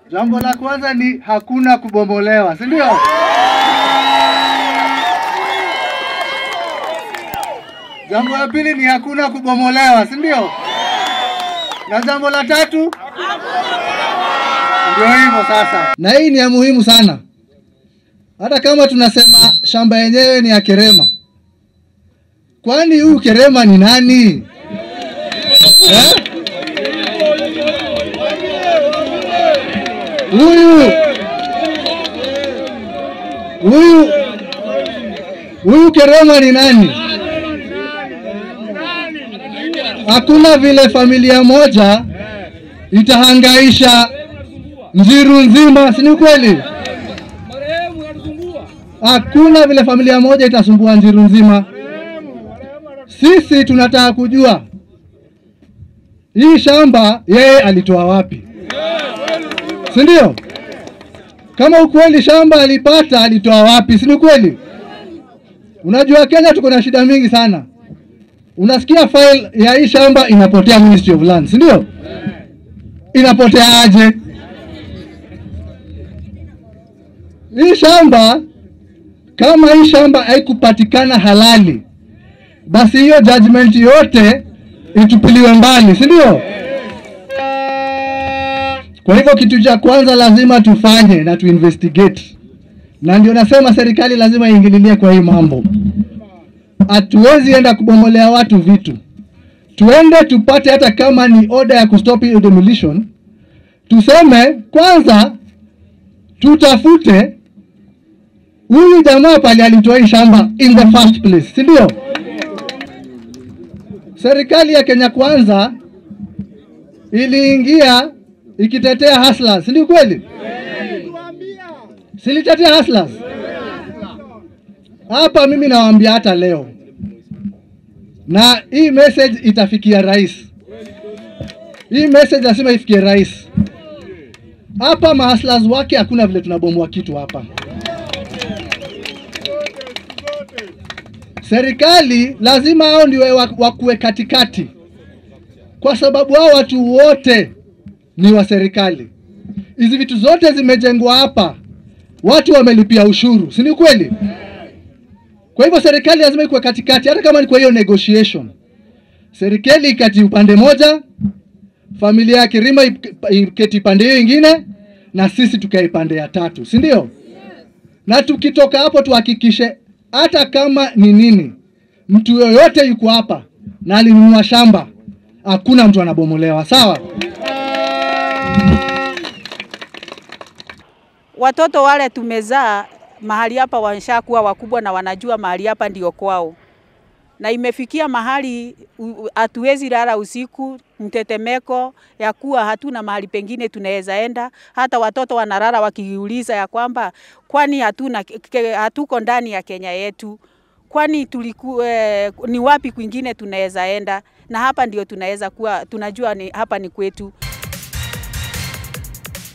Jambo la kwanza ni hakuna kubomolewa, si ndio? Jambo la pili ni hakuna kubomolewa, si ndio? Na jambo la tatu ndio hivyo sasa. Na hii ni ya muhimu sana, hata kama tunasema shamba yenyewe ni ya Kerema, kwani huyu Kerema ni nani eh? Huyu huyu huyu Kerema ni nani? Hakuna vile familia moja itahangaisha Njiru nzima, si ni kweli? Hakuna vile familia moja itasumbua Njiru nzima. Sisi tunataka kujua hii shamba yeye alitoa wapi, si ndio? Kama ukweli shamba alipata, alitoa wapi, si ni kweli? Unajua Kenya tuko na shida mingi sana. Unasikia file ya hii shamba inapotea Ministry of Lands, si ndio? Inapotea aje? Hii shamba kama hii shamba haikupatikana halali, basi hiyo judgment yote itupiliwe mbali, si ndio? Kwa hivyo kitu cha kwanza lazima tufanye na tuinvestigate, na ndio nasema serikali lazima iingililie kwa hii mambo. Hatuwezi enda kubomolea watu vitu, tuende tupate hata kama ni order ya kustop hiyo demolition, tuseme kwanza, tutafute huyu jamaa pale alitoa hii shamba in the first place, si ndio? Serikali ya Kenya Kwanza iliingia ikitetea hustlers, si ndio kweli? Silitetea hustlers hapa. Mimi nawaambia hata leo, na hii message itafikia rais. Hii message lazima ifikie rais. Hapa mahustlers wake hakuna vile tunabomoa kitu hapa. Serikali lazima hao ndio wakuwe katikati, kwa sababu hao watu wote ni wa serikali. Hizi vitu zote zimejengwa hapa, watu wamelipia ushuru, si ni kweli? Kwa hivyo serikali lazima ikuwe katikati, hata kama ni kwa hiyo negotiation. Serikali ikati upande moja, familia ya Kirima iketi pande hiyo ingine, na sisi tukae pande ya tatu, si ndio? Na tukitoka hapo tuhakikishe hata kama ni nini, mtu yoyote yuko hapa na alinunua shamba, hakuna mtu anabomolewa, sawa? Watoto wale tumezaa mahali hapa washakuwa wakubwa na wanajua mahali hapa ndio kwao, na imefikia mahali hatuwezi lala usiku, mtetemeko ya kuwa hatuna mahali pengine tunaweza enda. Hata watoto wanalala wakiuliza ya kwamba kwani hatuna hatuko ndani ya Kenya yetu, kwani tuliku, eh, ni wapi kwingine tunaweza enda? Na hapa ndio tunaweza kuwa tunajua ni, hapa ni kwetu.